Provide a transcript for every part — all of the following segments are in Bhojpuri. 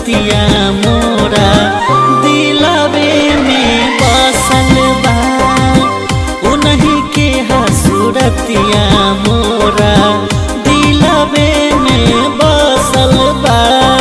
सूरतिया मोरा दिलवे में बसल बा उन्हीं के हा सूरतिया मोरा दिलवे में बसल बा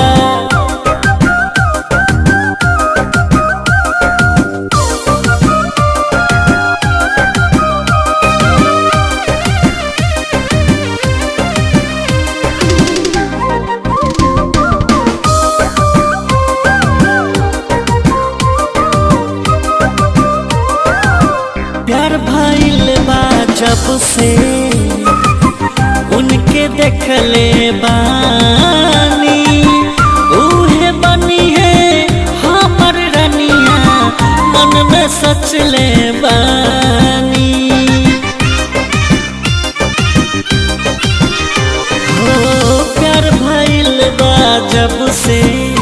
प्यार भइल बा जब से उनके देखले बानी उहे बनी है हमर रनिया मन में सचले बानी हो प्यार भइल बा जब से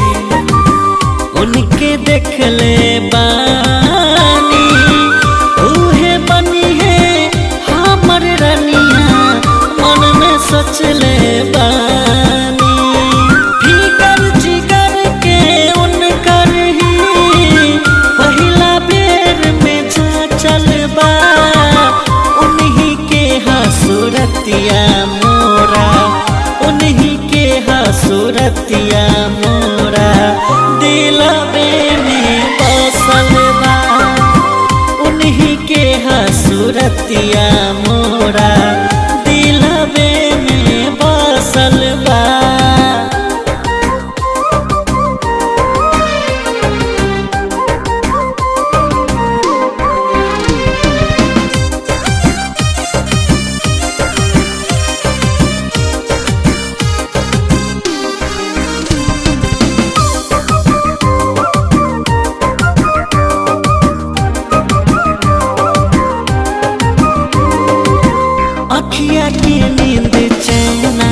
उनके देखले बानी उहे बनी है हमर रनिया मन में सोचले बानी फिकर जिगर के उनकर ही पहिला बेर में जा चलबा उन्हीं के हसूरतिया मोरा उन्हीं के हसूरतिया मोरा दिलवे में बसल बा उन्हीं के हसूरतिया मोरा दिलवे में बसल बा अखिया के नींद चैना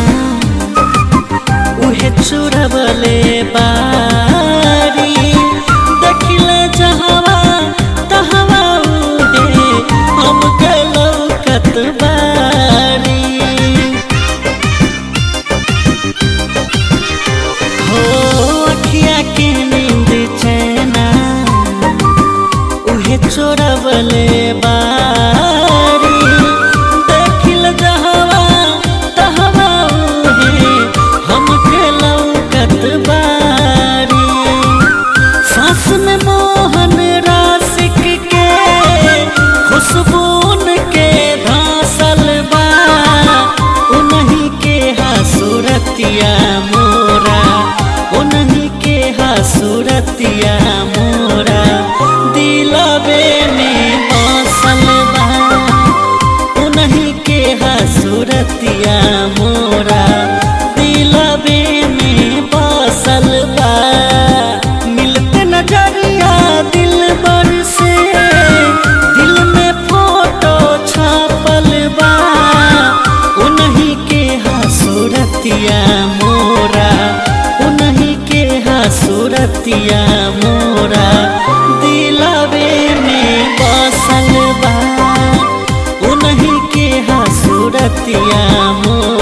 उहे चुरबले बारी देखले जहवा तहवा उहे हम लौकत बारी हो अखिया के नींद चैना उहे चोरबले बारी देखिल जहवा तहवा उहे हमके लौकत बारी सास में मोहन रासिक के खुशबू के धासल बा उन्हीं के हसूरतिया मोरा उन्हीं के हसूरतिया मोरा दिलवे में बसल बा उन्हीं के हसूरतिया मोरा दिलवे में बसल बा मिलते नजरिया दिल बर से दिल में फोटो छापल बा उन्हीं के हसूरतिया मोरा उन्हीं के हसूरतिया मोरा दिलवे में बसल बा उन्हीं के हसूरतिया मोरा